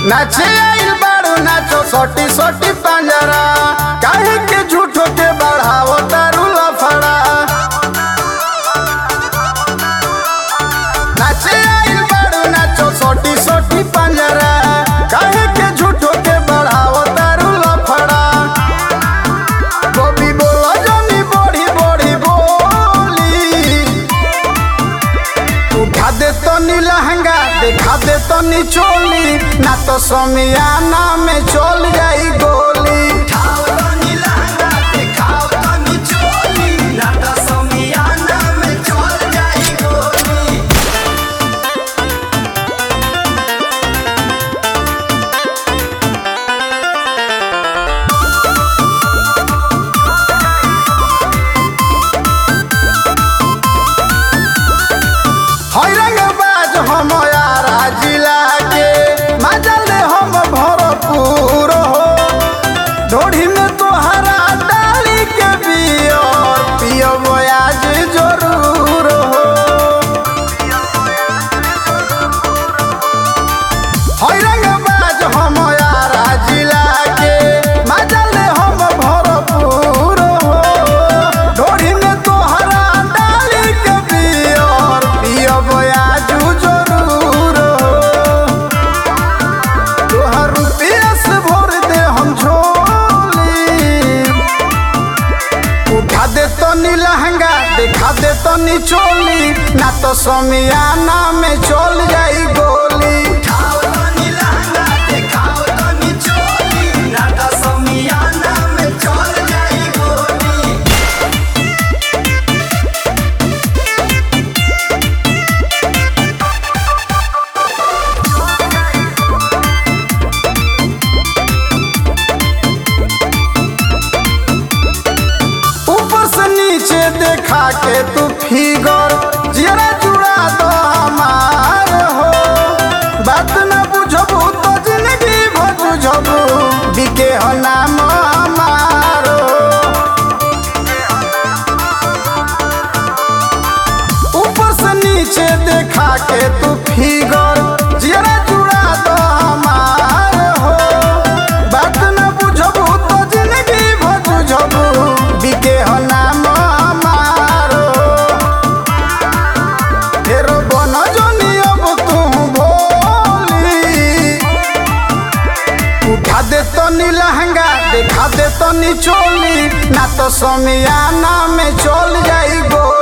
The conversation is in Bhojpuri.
नाचे आइल बाड़ू नाचो सोटी सोटी पंजरा काहे के झूठो के बढ़ावो तारू लफड़ा नाचे आइल बाड़ू नाचो सोटी सोटी पंजरा काहे के झूठो के बढ़ावो तारू लफड़ा गोभी बोलो जनी बड़ी बड़ी बोली उठा दे तो नी लहंगा देखा दे तो नी चोली ना तो समियाना में चल जाई गोली हैरंग बाज हम यारा जिला के मजल हम भरपूर हो ढोढ़ी में तोहरा डाली के बियर पियब आज जरूर हो हैरंग बाज हम यारा जिला के मजल हम भरपूर हो ढोढ़ी में तोहरा डाली के बियर पियब आज जरूर हो तोहर रुपया से भर दे हम झोली उठा दे तो नी लहंगा देखा दे तो नी चोली ना तो समियाना में चल जाई गोली ऊपर से नीचे देखा के तू फिगर जरा जुड़ा दो हमार हो बात न बुझबू तो जिंदगी भर बुझबू बिके हो नाम हमार हो ऊपर से नीचे देखा के तू फिगर जरा जुड़ा दो हमार हो बात न बुझबू तो जिंदगी भर बुझबू बिके हो नाम हमार हो फेर बन जनी अब तू भोली उठा दे तो नी लहंगा देखा दे तो नी चोली ना तो समियाना में चल जाई गो